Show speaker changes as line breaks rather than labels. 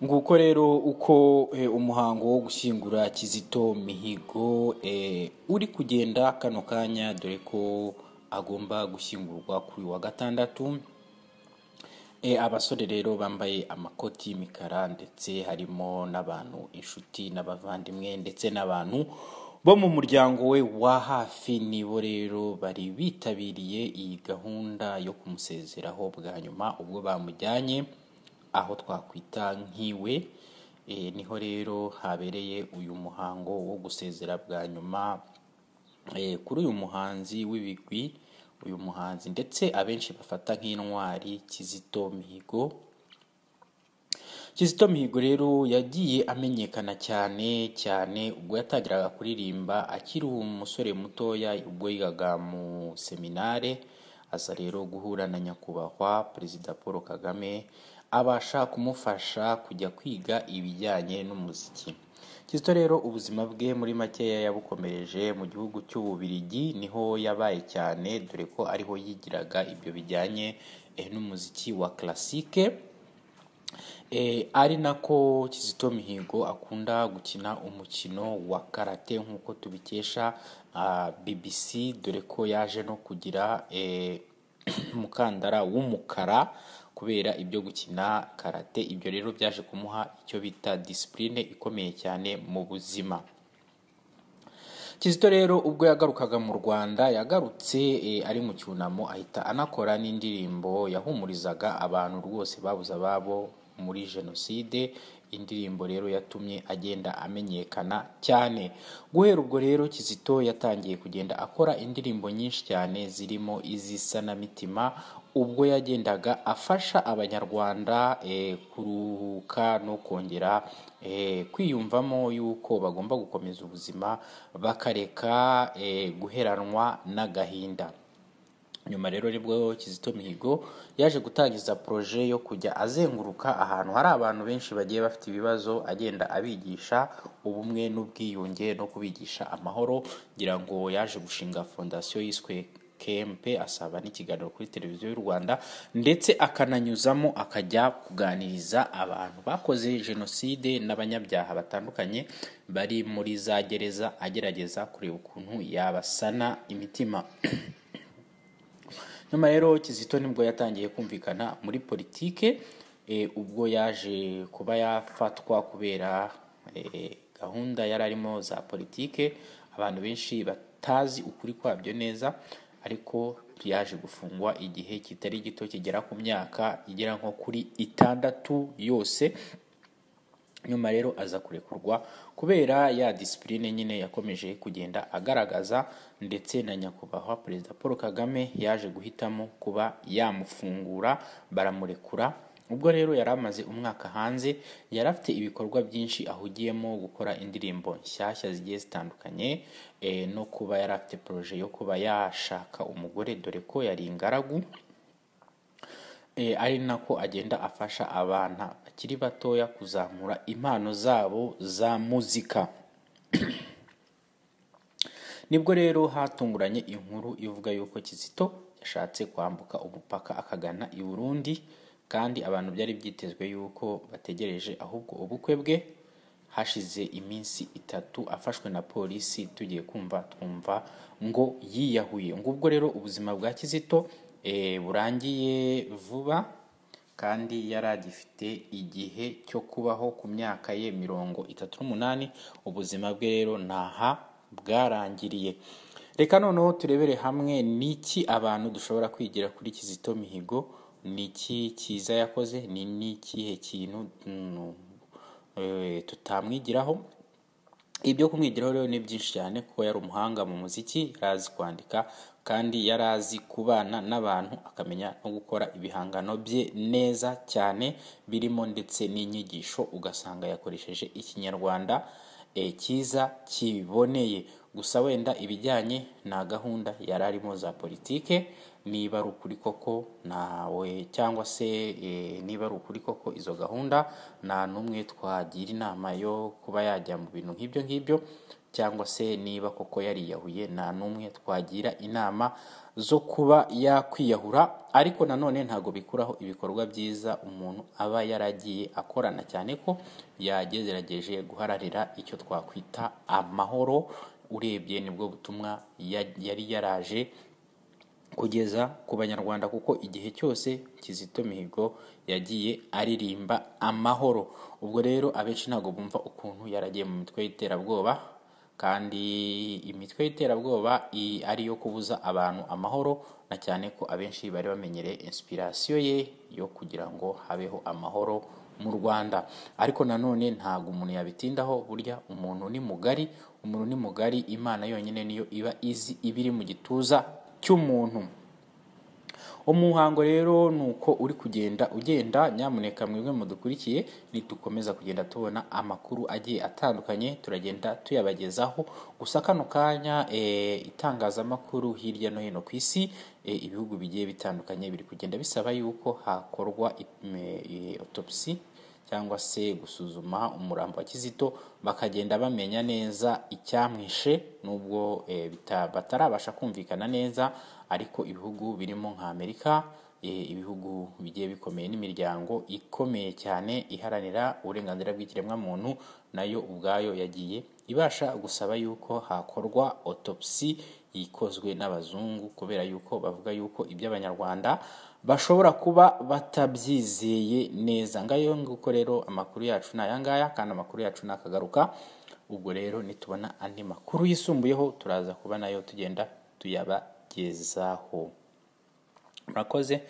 nguko rero uko eh, umuhango wo gushyingura kizito mihigo eh, uri kugenda kano kanya dore ko agomba gushyingurwa ku wa gatandatu Eh, abasore rero bambaye amakoti y'imikara ndetse harimo n'abantu inshuti n'abavandimwe ndetse n'abantu bo mu muryango we wa hafi nibo rero bari bitabiriye iyi gahunda yo kumusezeraho bwa nyuma ubwo bamujyanye aho twakwita nk'iwe Eh, niho rero habereye uyu muhango wo gusezera bwa nyuma eh, kuri uyu muhanzi w'ibigwi uyu muhanzi ndetse abenshi bafata nk'intwari kizito mihigo kizito mihigo rero yagiye amenyekana cyane cyane ubwo yatangiraga kuririmba akiri umusore mutoya ubwo yigaga mu seminare aza rero guhura na nyakubahwa perezida paul kagame abasha kumufasha kujya kwiga ibijyanye n'umuziki kizito rero ubuzima bwe muri makeya yabukomereje mu gihugu cy'ububirigi niho yabaye cyane dore ko ariho yigiraga ibyo bijyanye eh, n'umuziki wa classique Eh, ari nako Kizito Mihigo akunda gukina umukino wa karate nk'uko tubikesha ah, BBC dore ko yaje no kugira eh, umukandara w'umukara kubera ibyo gukina karate ibyo rero byaje kumuha icyo bita disipurine ikomeye cyane mu buzima Kizito rero ubwo yagarukaga mu Rwanda yagarutse eh, ari mu cyunamo ahita anakora n'indirimbo yahumurizaga abantu rwose babuze ababo muri jenoside indirimbo rero yatumye agenda amenyekana cyane guhera ubwo rero Kizito yatangiye kugenda akora indirimbo nyinshi cyane zirimo iz'isanamitima ubwo yagendaga afasha abanyarwanda eh, kuruhuka no kongera eh, kwiyumvamo yuko bagomba gukomeza ubuzima bakareka eh, guheranwa n'agahinda nyuma rero nibwo kizito mihigo yaje gutangiza proje yo kujya azenguruka ahantu hari abantu benshi bagiye bafite ibibazo agenda abigisha ubumwe n'ubwiyunge no kubigisha amahoro ngira ngo yaje gushinga fondasiyo yiswe kempe asaba n'ikiganiro kuri televiziyo y'u rwanda ndetse akananyuzamo akajya kuganiriza abantu bakoze jenoside n'abanyabyaha batandukanye bari muri za gereza agerageza kureba ukuntu yabasana imitima nyuma rero kizito nibwo yatangiye kumvikana muri politike eh, ubwo yaje kuba yafatwa kubera eh, gahunda yari arimo za politike abantu benshi batazi ukuri kwabyo neza ariko yaje gufungwa igihe kitari gito kigera ku myaka igera nko kuri itandatu yose nyuma rero aza kurekurwa kubera ya disipurine nyine yakomeje kugenda agaragaza ndetse na nyakubahwa perezida paul kagame yaje guhitamo kuba yamufungura baramurekura ubwo rero yari amaze umwaka hanze yari afite ibikorwa byinshi ahugiyemo gukora indirimbo nshyashya zigiye zitandukanye eh, no kuba yari afite poroje yo kuba yashaka umugore dore ko yari ingaragu e, ari nako agenda afasha abana bakiri batoya kuzamura impano zabo za muzika nibwo rero hatunguranye inkuru ivuga yuko kizito yashatse kwambuka umupaka akagana i burundi kandi abantu byari byitezwe yuko bategereje ahubwo ubukwe bwe hashize iminsi itatu afashwe na polisi tugiye kumva twumva ngo yiyahuye ngubwo rero ubuzima bwa kizito eh, burangiye vuba kandi yari agifite igihe cyo kubaho ku myaka ye mirongo itatu n'umunani ubuzima bwe rero ntaha bwarangiriye reka noneho turebere hamwe n'iki abantu dushobora kwigira kuri kizito mihigo ni iki cyiza yakoze ni n'ikihe kintu mm, eh, tutamwigiraho ibyo kumwigiraho rero ni byinshi cyane kuko yari umuhanga mu muziki yari azi kwandika kandi yari azi kubana n'abantu akamenya no gukora ibihangano bye neza cyane birimo ndetse n'inyigisho ugasanga yakoresheje ikinyarwanda eh, cyiza kiboneye gusa wenda ibijyanye na gahunda yari arimo za politike niba ari ukuri koko nawe cyangwa se eh, niba ari ukuri koko izo gahunda nta n'umwe twagira inama yo kuba yajya mu bintu nk'ibyo ngibyo cyangwa se niba koko yariyahuye nta n'umwe twagira inama zo kuba yakwiyahura ariko nanone ntabwo bikuraho ibikorwa byiza umuntu aba yaragiye akorana cyane ko yagerageje guharanira icyo twakwita amahoro urebye nibwo butumwa yari yaraje kugeza ku banyarwanda kuko igihe cyose Kizito Mihigo yagiye aririmba amahoro ubwo rero abenshi ntabwo bumva ukuntu yaragiye mu mitwe y'iterabwoba kandi imitwe y'iterabwoba ari iyo kubuza abantu amahoro na cyane ko abenshi bari bamenyereye inspiration ye yo kugira ngo habeho amahoro mu Rwanda ariko nanone ntabwo umuntu yabitindaho burya umuntu ni mugari umuntu ni mugari imana yonyine niyo iba izi ibiri mu gituza cy'umuntu umuhango rero ni uko uri kugenda ugenda nyamuneka mwebwe mudukurikiye nitukomeza kugenda tubona amakuru agiye atandukanye turagenda tuyabagezaho gusa kano kanya itangazamakuru hirya no hino ku isi ibihugu bigiye bitandukanye biri kugenda bisaba yuko hakorwa otopsi cyangwa se gusuzuma umurambo wa kizito bakagenda bamenya neza icyamwishe n'ubwo batarabasha kumvikana neza ariko ibihugu birimo nka amerika ibihugu bigiye bikomeye n'imiryango ikomeye cyane iharanira uburenganzira bw'ikiremwamuntu nayo ubwayo yagiye ibasha gusaba yuko hakorwa otopsi ikozwe n'abazungu kubera yuko bavuga yuko iby'abanyarwanda bashobora kuba batabyizeye neza ngayo nguko rero amakuru yacu ni aya ngaya kandi amakuru yacu ni akagaruka ubwo rero nitubona andi makuru yisumbuyeho turaza kuba nayo tugenda tuyabagezaho murakoze